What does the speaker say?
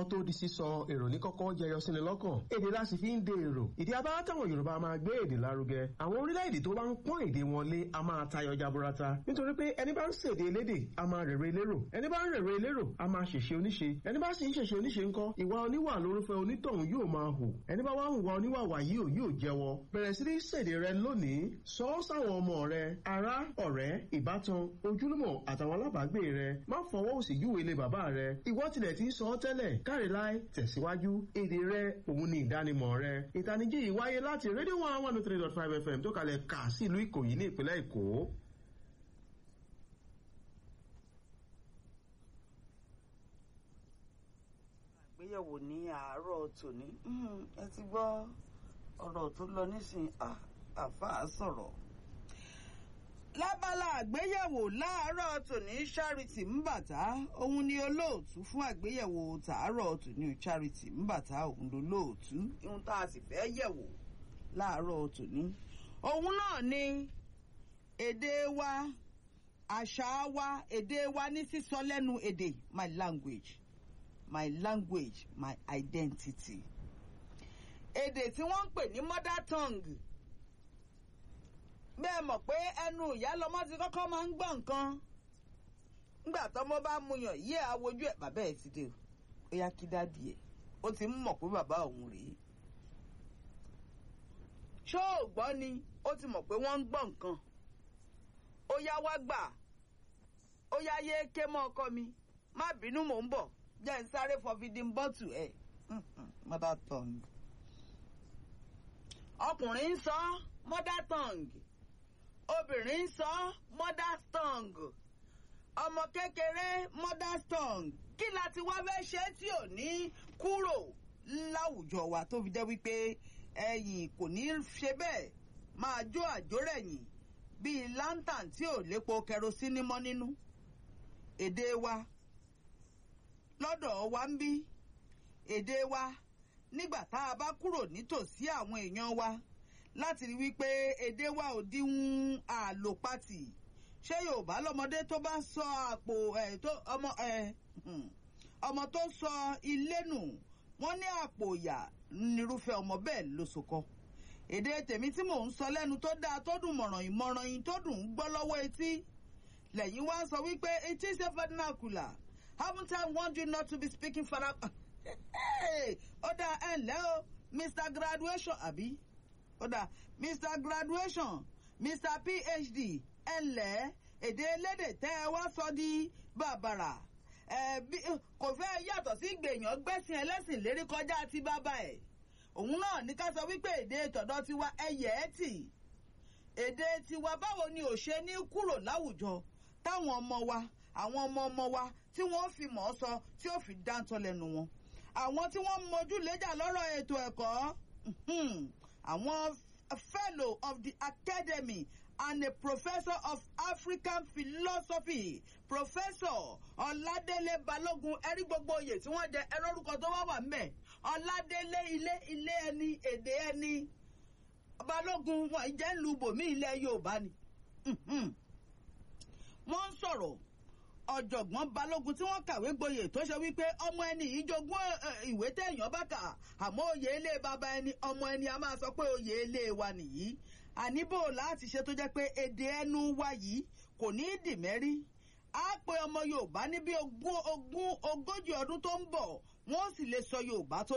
kíkọ tó di sísọ èrò ní kọ́kọ́ jẹyọ síni lọ́kàn èdè la sì fi ń de èrò ìdí abá táwọn yorùbá máa gbé èdè lárugẹ àwọn orílẹ̀-èdè tó bá ń pọ́n èdè wọn lé a máa tayọ jaburata nítorí pé ẹni bá ń ṣèdè elédè a máa rèrè elérò ẹni bá ń rèrè elérò a máa ṣèṣe oníṣe ẹni bá sì ń ṣèṣe oníṣe ńkọ́ ìwà oníwà lórúfẹ́ onítọ̀hún yóò máa hù ẹni bá wá hùwà oníwà wàyí ò yóò jẹ́wọ́ bẹ̀rẹ̀ sí ní ṣèdè rẹ lónìí sọ ọ́ sáwọn ọmọ rẹ ará ọ̀rẹ́ ìbátan ojúlùmọ̀ àtàwọn alábàágbé rẹ má fọwọ́ òsì júwe ilé bàbá rẹ ìwọ tilẹ̀ ti ń sọ ọ́ tẹ́lẹ̀ káre láì tẹ̀síwájú èdè rẹ òun ni ìdánimọ̀ rẹ ìtanijí yìí wáyé láti rédíò one one three dot five fm tó kalẹ̀ kà sí ìlú ìkòyí ní ìpínlẹ̀ èkó. àgbéyẹ̀wò ní àárọ̀ tòní ẹ ti gbọ́ ọ̀rọ̀ tó lọ nísìnyí àfáà sọ̀rọ̀ lábala àgbéyẹ̀wò láàárọ̀ tòní charity mbàtà òun ni olóòtú fún àgbéyẹ̀wò tàárọ̀ tòní charity mbàtà òun ló lóòtú ohun tá a sì fẹ́ yẹ̀wò láàárọ̀ tòní òun náà ni èdè wa àṣà wa èdè wa ní sísọ lẹ́nu èdè my language my language my identity èdè tí wọ́n ń pè ní mother tongue bẹ́ẹ̀ mọ̀ pé ẹnu ìyá lọmọ ti kọ́kọ́ máa ń gbọ́ nǹkan nígbà tọ́mọ bá muyàn yí àwojú ẹ̀ bàbá ẹ̀ ti dé ó yá kí dádì ẹ̀ ó ti ń mọ̀ pé bàbá òun rèé ṣó ò gbọ́ ni ó ti mọ̀ pé wọ́n ń gbọ́ nǹkan ó yá wá gbà ó yá yé ké mọ́ ọkọ mi má bínú mò ń bọ̀ jẹ́ ń sáré fọ fìdí bọ́tù ẹ̀ mother tongue ọkùnrin ń sọ mother tongue obìnrin ń sọ mother tongue ọmọ kékeré mother tongue kí la ti wá fẹ́ ṣe tí ò ní kúrò láwùjọ wa tó fi jẹ́ wípé ẹ̀yìn kò ní ṣe bẹ́ẹ̀ máa jó àjórẹ̀yìn bíi lantern tí ò lépo kẹrosínì mọ́ nínú èdè wa lọ́dọ̀ wa ń bí èdè wa nígbà tá a bá kúrò nítòsí àwọn èèyàn wa láti rí wípé èdè wa ò díhun àlòpatì ṣé yorùbá lọmọdé tó bá sọ àpò ẹ tó ọmọ ẹ ọmọ tó sọ ilé nù wọn ní àpò ìyà nírúfẹ́ ọmọ bẹ́ẹ̀ ló sọkọ èdè tèmi tí mò ń sọ lẹ́nu tó dáa tó dùn mọ̀ràn ìmọ̀ràn yìí tó dùn ún gbọ́ lọ́wọ́ etí lẹ́yìn wá sọ wípé it is a vernacular haven't I warned you not to be speaking vernacular ó dá ẹ ǹlẹ́ o mr graduation àbí ó dá mr graduation mr phd ẹ ǹlẹ́ èdè elédè tẹ́ ẹ wá sọ di bàbàrà ẹ bí kò fẹ́ yàtọ̀ sí gbèyàn gbẹ́sìn ẹlẹ́sìn lérí kọjá ti bàbá ẹ̀ òun náà ní ká sọ wípé èdè tọ̀dọ̀ tiwa ẹyẹ ẹ tì èdè tiwa báwo ni ò ṣe ní kúrò láwùjọ táwọn ọmọ wa àwọn ọmọ ọmọ wa tí wọ́n fi mọ̀ ọ́ sọ tí ó fi dáńtọ́ lẹ́nu wọn àwọn tí wọ́n mojú léjà lọ́rọ̀ ètò ẹ̀kọ́ àwọn fellow of the academy and a professor of african philosophy professor ọládélé balógun ẹrí gbogbo oyè tí wọ́n jẹ ẹrọ orúkọ tó wá wà ńbẹ̀ ọládélé ilé ilé ẹni èdè ẹni balógun wọn jẹ́ ń lu bòmí ilẹ̀ yorùbá ni wọ́n ń sọ̀rọ̀ ọ̀jọ̀gbọ́n balógun tí wọ́n kàwé gboyè tó ṣe wípé ọmọ ẹni yìí jogún ìwé téèyàn bá kà àmọ́ oyè ilé bàbá ẹni ọmọ ẹni a máa sọ pé oyè ilé wa nìyí àníbò láti ṣe tó jẹ́ pé èdè ẹnu wa yìí kò ní í dì mẹ́rí á pe ọmọ yorùbá ní bí ogún ogún ogójì ọdún tó ń bọ̀ wọ́n sì lè sọ yorùbá tó